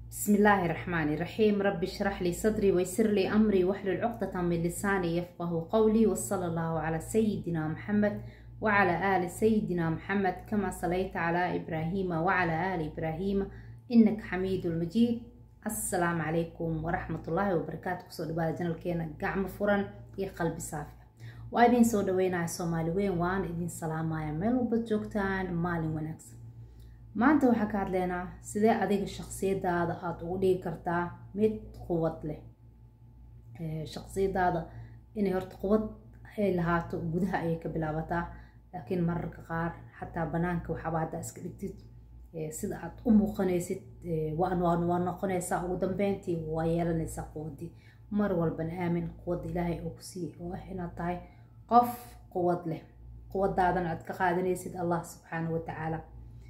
بسم الله الرحمن الرحيم رب اشرح لي صدري ويسر لي أمري واحلل عقدة من لساني يفقه قولي وصلى الله على سيدنا محمد وعلى آل سيدنا محمد كما صليت على إبراهيم وعلى آل إبراهيم إنك حميد المجيد السلام عليكم ورحمة الله وبركاته كسو دبالة جنال كينا قعم فرن يا قلبي صافي وإذن سو دوينا سومالي وين وان إذن سلام يا ميل وبتجوكتان مالي ونكسر maanta waxaa ka hadleynaa sidee adiga shaqsiyadaada aada ugu dhigi kartaa mid quwad leh shaqsiyadaada inay horta quwad ay lahaato gudaha ayay ka bilaabataa laakiin mararka qaar xataa banaanka waxaaba haddaa iska dhigtid sida aad u muuqanaysid waa noqonaysaa ugu dambeyntii waa yeelanaysaa quwadii mar walbana aamin quwadda ilaahay oo ku siiyey oo ah inaad tahay qof quwad leh quwadaadana aad ka qaadanaysid allah subxaanahu watacaala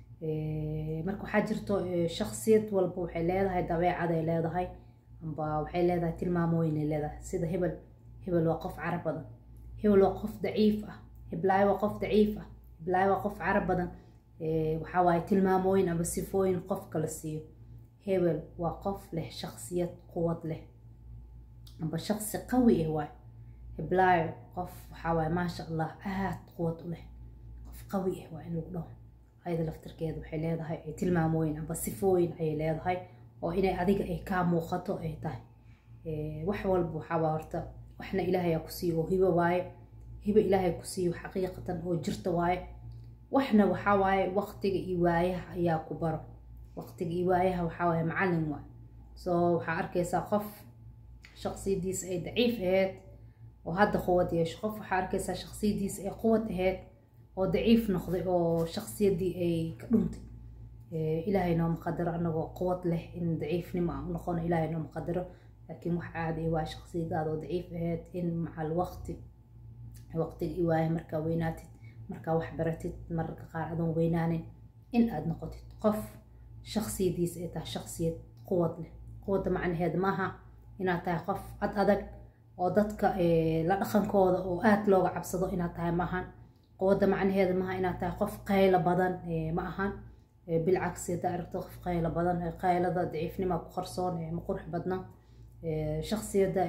marka waxaa jirto shaksiyad walba waxay leedahay dabeecaday leedahay amba waxay leedahay tilmaamooyinay leedahay sida hebel hebel waa qof carab badan hebel waa qof daciif ah heblaayo waa qof daciif ah heblaayo waa qof carab badan waxaa waaye tilmaamooyin amba sifooyin qofka la siiyo hebel waa qof leh shaksiyad quwad leh amba shaksi qawi ah waay heblaayo qof waxaa waaye maasha allah aad quwad u leh qof qawi ah waa in lagu dhaho ayada laftarkeeda waxay leedahay tilmaamooyin amba sifooyin ayay leedahay oo inay adiga ay kaa muuqato ay tahay wax walba waxaaba horta waxna ilaahayaa ku siiyo oo hibo waaye hibo ilaahay ku siiyo xaqiiqatan oo jirta waaye waxna waxaa waaye waqtiga iyo waayaha ayaa ku baro waqtiga iyo waayaha waxaa waaye macallin waay soo waxaa arkaysaa qof shaqsiyadiisa ay daciif ahayd oo hadda quwad yeesho qof waxaa arkaysaa shaqsiyadiisa ay quwad ahayd oo daciif noqday oo shaksiyadii ay ka dhuntay ilaahay nooma qadaro anagoo quwad leh in daciifnimo aan u noqono ilaahay nooma qadaro laakiin wax caadi waa shaksiyadaada oo daciif ahayd in macal waqti waqtiga i waaye markaa weynaatid markaa wax baratid mararka qaar adoon weynaanin in aada noqotid qof shaksiyadiisa ay tahay shaksiyad quwad leh quwadda macnaheeda maaha inaad tahay qof ad adag oo dadka la dhaqankooda oo aada looga cabsado inaad tahay maahan quwadda macnaheeda maaha inaad tahay qof qaylo badan ma ahan bilcagsi haddaa aragto qof qaylo badan qaylada daciifnima ku qarsoon ma qurux badna shaksiyadda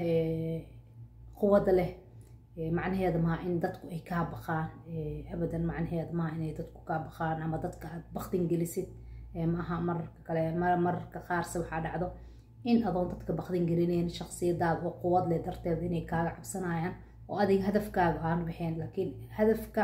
quwadda leh macnaheeda maaha in dadku ay kaa baqaan abadan macnaheeda maaha inay dadku kaa baqaan ama dadka aad baktin gelisid maaha mararka kale mararka qaarse waxaa dhacdo in adoon dadka baktin gelinayn shaksiyadaada oo quwad leh darteed inay kaaga cabsanayaan oo adiga hadafkaaga aan waxeen laakiin hadafka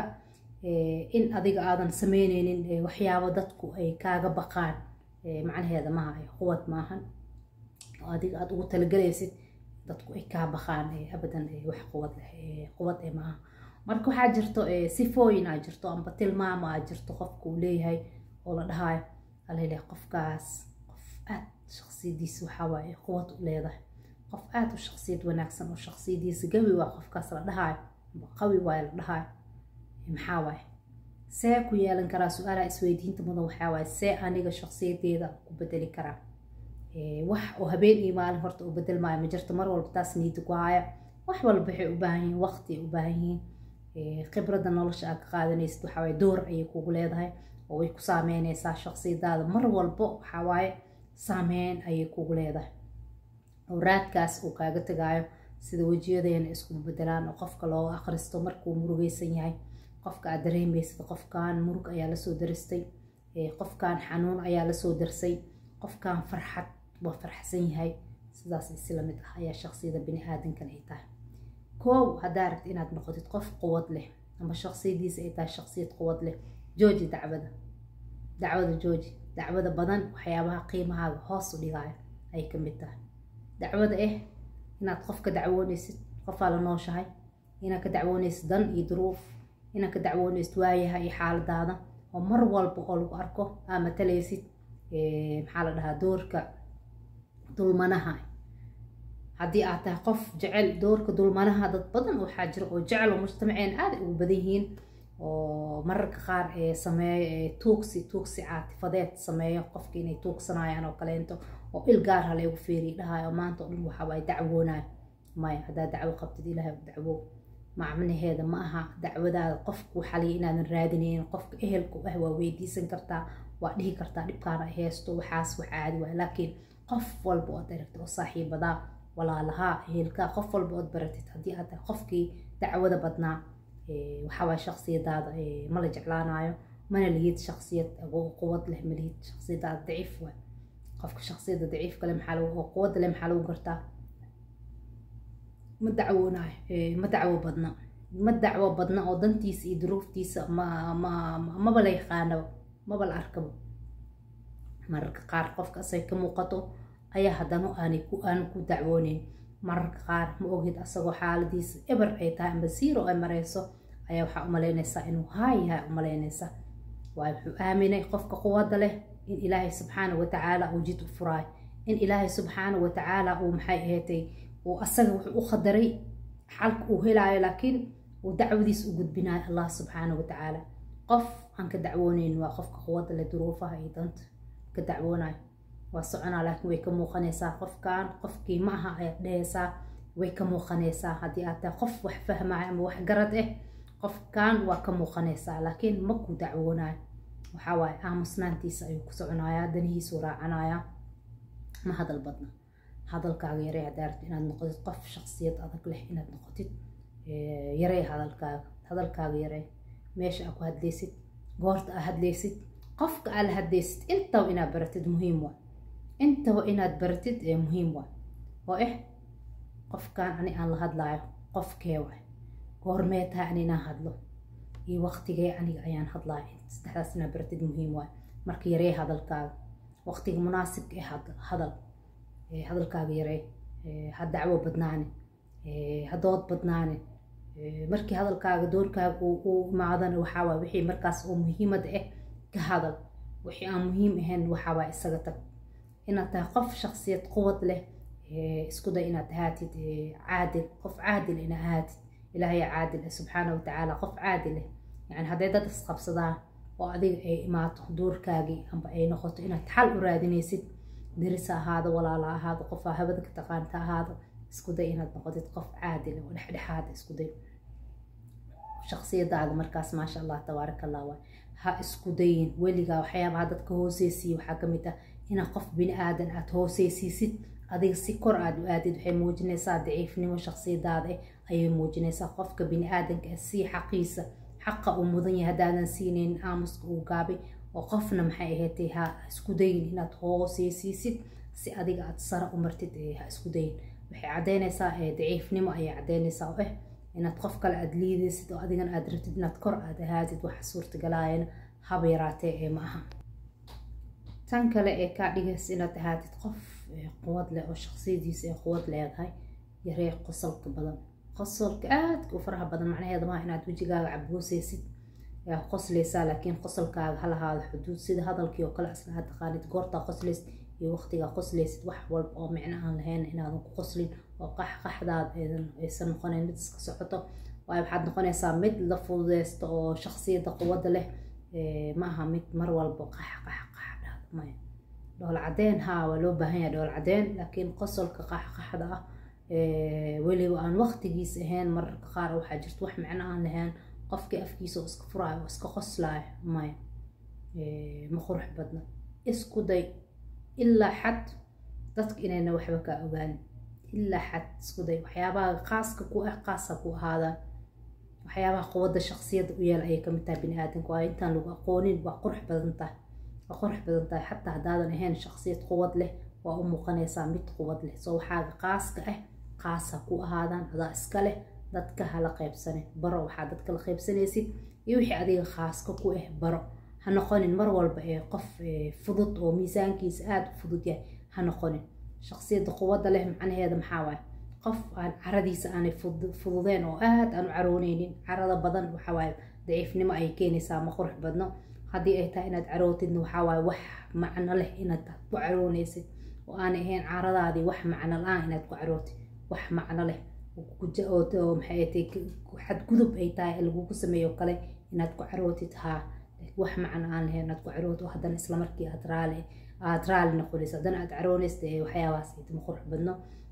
in adiga aadan sameyneynin waxyaabo dadku ay kaaga baqaan macnaheeda maaha quwad maahan oo adiga aada ugu talagelaysid dadku ay kaa baqaan abadan wax quwad leh quwad ee maaha marka waxaa jirto sifooyin aa jirto amba tilmaamo aa jirto qofka uu leeyahay oo la dhahayo alaleeyahay qofkaas qof aad shaksiyadiisa waxaa waaye quwad u leedahay qof aada u shaksiyad wanaagsan oo shaksiyadiisa gabi waa qofkaas la dhahaayo qawi waaye la dhahaayo maxaa waaye see ku yeelan karaa su-aalaha isweydiinta mudan waxaa waaye see aniga shaksiyadeeda ku bedeli karaa wax oo habeen iyo maalin horta u bedel maayo ma jirto mar walba taas niida ku haya wax walba waxay u baahan yihiin waqti ay u baahan yihiin khibradda nolosha aad ka qaadanaysid waxaa waaye door ayay kugu leedahay oo way ku saameynaysaa shaksiyadaada mar walbo waxaa waaye saameyn ayay kugu leedahay oo raadkaas uu kaaga tagaayo sida wejiyadeena isku bedelaan oo qofka loo akhristo markuu murugaysan yahay qofka aad dareemaysid qofkan murug ayaa lasoo daristay qofkan xanuun ayaa lasoo darsay qofkan farxad waa farxsan yahay sidaas isla mid ah ayaa shaksiyada bini aadankan ay tahay koow haddaa rabtid inaad noqotid qof quwad leh ama shaksiyadiisa ay tahay shaksiyad quwad leh jooji dacwada dacwada jooji dacwada badan waxyaabaha qiimahaaga hoos u dhigaayo ay ka mid tahay dacwada ah inaad qof ka dacwoonaysid qofaa la nooshahay inaad ka dacwoonaysid dan iyo duruuf inaad ka dacwoonaysid waayaha iyo xaaladaada oo mar walba oo lagu arko aa matalaysid maxaa la dhahaa doorka dulmanaha haddii aad tahay qof jecel doorka dulmanaha dad badan waxaa jira oo jecel oo mujtamaceen aaday ugu badan yihiin oo mararka qaar sameeyo tuugsi tuugsi caatifadeed sameeyo qofka inay tuugsanayaan oo kaleento oo il gaar ha laygu feeriy dhahayo maanta oo dhan waxaa waaye dacwoonayo maya haddaa dacwo qabtid ilaahay u dacwo macnaheeda ma aha dacwadaada qofku xaliya inaadan raadinaynin qofka ehelku ah waa weydiisan kartaa waa dhihi kartaa dhibkaana haysto waxaas wax caadi waay laakiin qof walba ood aragtid oo saaxiibadaa walaalahaa ehelkaa qof walba ood baratid haddii aad tahay qofkii dacwada badnaa waxawaay shaksiyadaada ma la jeclaanayo mana lihid shaksiyad quwad leh ma lihid shaksiyadaada daciif waay qofka shaksiyada daciifka leh maxaa lagu oo quwadda leh maxaa lagu gartaa ma dacwoonayo ma dacwo badna ma dacwo badna oo dantiisa iyo duruuftiisa ma ma maba la yaqaanaba maba la arkaba mararka qaar qofka asay ka muuqato ayaa haddana aanay ku aan ku dacwooneyn mararka qaar ma ogid asagoo xaaladiisa eber ay tahay amba siiro ay mareyso ayaa waxaa umalaynaysaa inuu haayahay umalaynaysa waayo wuxuu aaminay qofka quwadda leh in ilaahay subxaana watacaala uu jid u furaayo in ilaahay subxaana watacaala uu maxay aheetay uu asaga wuxuu u qadaray xalka uu helaayo laakiin uu dacwadiis u gudbinayo allah subxaana watacaala qof aan ka dacwooneyn waa qofka quwadda leh duruufaha iyo danta ka dacwoonayo waa soconaa laakiin way ka muuqanaysaa qofkan qofkii ma aha ayaad dhehaysaa way ka muuqanaysaa haddii aad tahay qof wax fahmaayo ama wax garad ah qofkan waa ka muuqanaysaa laakiin ma ku dacwoonayo waxaa waaye aamusnaantiisa ayuu ku soconayaa danihiisuu raacanayaa ma hadal badna hadalkaaga yarey haddaa rabtid inaad noqotid qof shaksiyad adag leh inaad noqotid yarey hadalkaaga hadalkaaga yarey meesha aa ku hadlaysid goorta aa hadlaysid qofka aa la hadlaysid intaba inaad baratid muhiim waa intaba inaad baratid ee muhiim waa oo eh qofkan ani aan la hadlaayo qofkee waay goormee tahay ani inaan hadlo iyo waqtigee aniga ayaan hadlaayo saddexdaas inaad baratid muhiim waay marka yaree hadalkaaga waqtiga munaasibka ee hadal hadalkaaga yaree ha dacwo badnaane ha dood badnaane markii hadalkaaga doorkaaga uu imaadana waxaa waay wixii markaas oo muhiimada ah ka hadal wixii aan muhiim ahayn waxaa waay isaga tag inaad tahay qof shaksiyad quwad leh isku day inaad ahaatid caadil qof caadil ina ahaatid ilaahay caadil ah subxaana watacaala qof caadil ah yani hadday dad isqabsadaan oo adiga ay imaato doorkaagii amba ay noqoto inaad xal u raadinaysid daris ahaado walaala ahaado qofaa habada ka taqaanta ahaado isku day inaad noqotid qof caadil oo dhexdhexaada isku day shaksiyadaada markaas maasha allah tabaaraka allah waay ha isku dayin weligaa waxyaabaha dadka hooseysiiya waxaa kamid ah inaad qof bini aadan aad hooseysiisid adiga si kor aad u aadid waxay muujinaysaa daciifnimo shaksiyadaada eh ayay muujinaysaa qofka bini aadanka ah sii xaqiisa xaqa uu mudan yahay haddaadan siinaynin aamuska uu gaabay oo qofna maxay ahaatay ha isku dayin inaad hooseysiisid si adiga aad sara u martid ha isku dayin waxay caddeynaysaa daciifnimo ayay caddeynaysaa oo ah inaad qof kale aad liidaysid oo adigana aad rabtid inaad kor aad ahaatid waxa suurtagalaayana haba yaraatee ee ma aha tan kale ee kaa dhigaysa inaad ahaatid qof quwad leh oo shaksiyadiisa ay quwad leedahay yaree qosolka badan qosolka aadka u faraha badan macnaheeda maaha inaad wejigaaga cabgoosaysid yaa qosleysaa laakiin qosolkaaga ha lahaado xuduud sida hadalkii oo kale asla aad taqaanid goortaa qosleysid iyo waqtigaa qosleysid wax walba oo micno aan lahayn inaadan ku qoslin oo qaxqaxdaad aysan noqonayn mid iska socoto waayo waxaad noqonaysaa mid la fududeysto oo shaksiyadda quwadda leh ma aha mid mar walba qax qax qax dhahda maya dhool cadeen haa waa loo baahan yahay dhool cadeen laakiin qosolka qaxqaxda ah weliba aan waqtigiis ahayn mararka qaar waxaa jirta wax micno aan lahayn qofkii afkiisa oo iska furaayo oo iska qoslaayo maya ma qurux badna isku day ilaa xad dadka inayna waxba kaa ogaanin ilaa xad isku day waxyaabaha qaaska ku ah qaasa ku ahaadaan waxyaabaha quwadda shaksiyadda u yeel ayay kamid tahay bini aadanka waayo intaan lagu aqoonin waa qurux badan tahay waa qurux badan tahay xataa haddaadan ahayn shaksiyad quwad leh waa u muuqanaysaa mid quwad leh soo waxaaga qaaska ah qaasa ku ahaadaan adaa iska leh dadka hala qaybsanin baro waxaa dadka la qaybsanaysid iyo wixii adiga khaaska ku ah baro ha noqonin mar walba ee qof fudud oo miisaankiisa aada u fudud yahay ha noqonin shaksiyadda quwadda leh macnaheeda maxaa waaye qof aan caradiisa aanay fududeen oo aada aan u carooneynin carada badan waxawaaye daciifnimo ayay keenaysaa ma qurux badno haddii ay tahay inaad carootidna waxawaaye wax macno leh inaad ku caroonaysid oo aanay ahayn caradaadii wax macno la-aan inaad ku carootid wax macno leh oo maxay tay xadgudub ay tahay lagugu sameeyo kale inaad ku carootid haa wax macno aan lahayn inaad ku carootid oo haddana islamarkii aad raali aad raali noqonaysa haddana aad caroonaysa waxyaabahaas ma qurux badno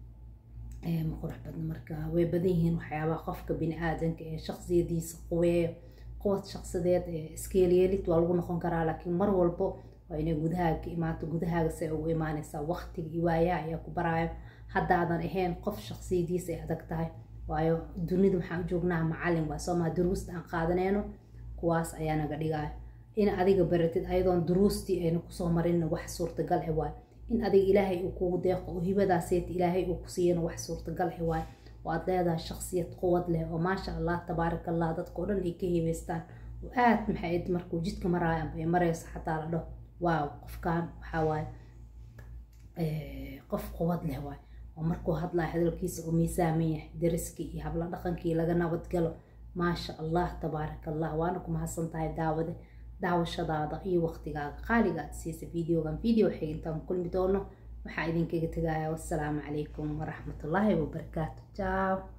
ma qurux badno marka way badan yihiin waxyaabaha qofka bini aadanka ee shaksiyadiisa quweeyo quwad shaqsideed iskeelyeelid waa lagu noqon karaa laakiin mar walbo waa inay gudahaaga ka imaato gudahaaga say ugu imaanaysaa waqtiga iyo waayaha ayaa ku baraayo haddaadan ahayn qof shaqsiyadiisa ay adag tahay waayo dunida waxaan u joognaa macalin waa soo maa duruusta aan qaadanayno kuwaas ayaa naga dhigaayo in adiga baratid ayadoon duruustii ayna kusoo marinna wax suurtagal e waayo in adiga ilaahay uu kugu deeqo oo hibadaaseeta ilaahay uu ku siiyana wax suurtagal e waayo oo aad leedahay shaqsiyad quwad leh oo maasha allah tabaaraka allah dadka oo dhan ay ka hibeystaan oo aad maxay markuu jidka maraayo amba ay marayso xataa la dhaho waaw qofkan waxaa waaye qof quwad leh waayo oo markuu hadlayo hadalkiisa uu miisaaman yahay dariskii iyo habla dhaqankii laga nabadgalo maasha allah tabaaraka allah waana ku mahadsan tahay daawade daawashadaada iyo waqtigaaga qaaliga aad siisa videogan video xig intaan kulmi doono waxaa idinkaga tegaya wassalaamu calaykum waraxmatullaahi wabarakaatu ciao